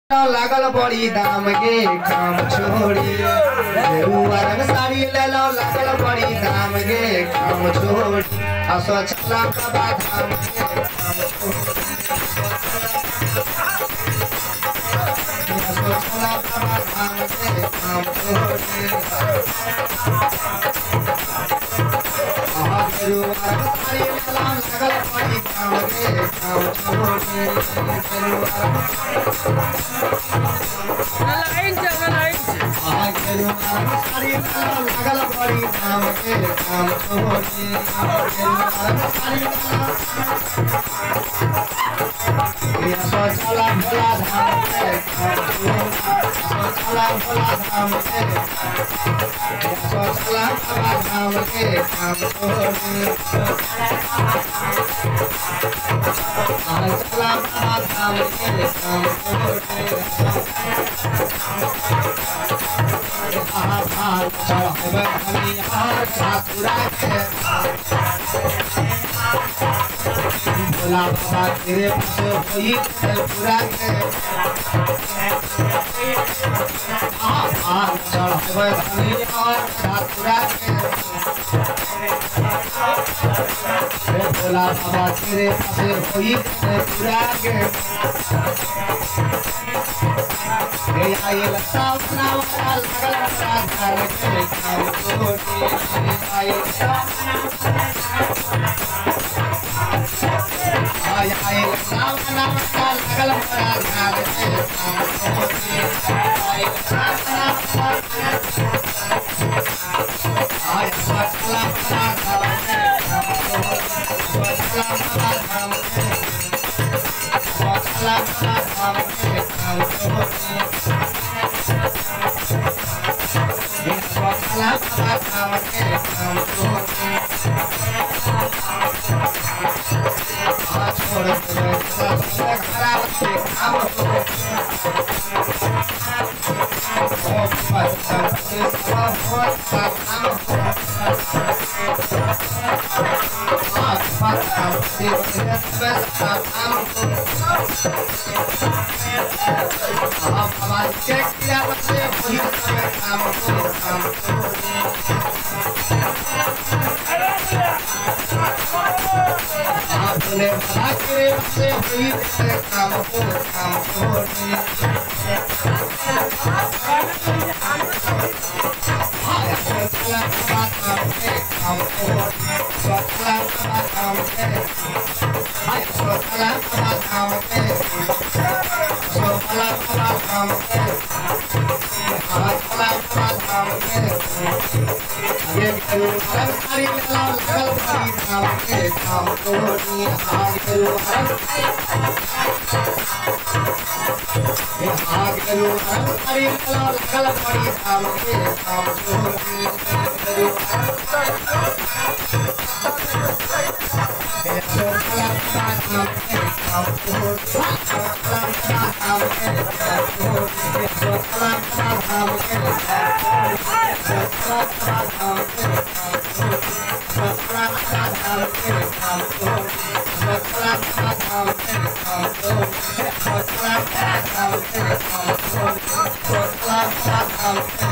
लागल बड़ी दाम के काम छोड़ी गेरुआ रंग साड़ी ले लो लागल बड़ी दाम के काम छोड़ी आ स्वच्छता बाबा धाम के काम छोड़ी आ स्वच्छता बाबा धाम के काम छोड़ी आ गेरुआ रंग साड़ी ले लो लागल बड़ी दाम के काम छोड़ी गेरुआ रंग लाइन चल लाइन आगेरु नाम सारी लाल लगल बड़ी नाम के काम छोड़ी आगेरु नाम सारी लाल ये सोचला भोला धाम के काम छोड़ी सोचला भोला धाम के ये सोचला बाबा धाम के काम छोड़ी सोचला बाबा धाम के काम छोड़ी भोला बाबा तेरे पास होई पूरा के आ आ चढ़वे धनी और ठाकुरा के हे भोला बाबा तेरे पास होई पूरा के हे आइल सावना वाला लगल राधार के काम कोटी आइल आय आइल सावना वाला लगल राधार के काम कोटी आइल सावना आय सचला राधार के काम कोटी सचला राधार के सचला राधार के काम कोटी चेक किया बच्चे वही काम को काम को आपने भला करे से हुई तेरे काम को काम को आया सोचला बात काम के काम को सोचला बात काम के आया सोचला बात काम के सोचला बात काम के सोचला बात काम के ये करू हर सारी लाल लगल बड़ी काम के काम को नी हाथ करू हर ये हाथ करू हर सारी लाल लगल बड़ी काम के काम को नी करू ये सोचला बात काम के काम को सोचला बात काम के काम को सोचला बात काम के सोचला बात काम के Thank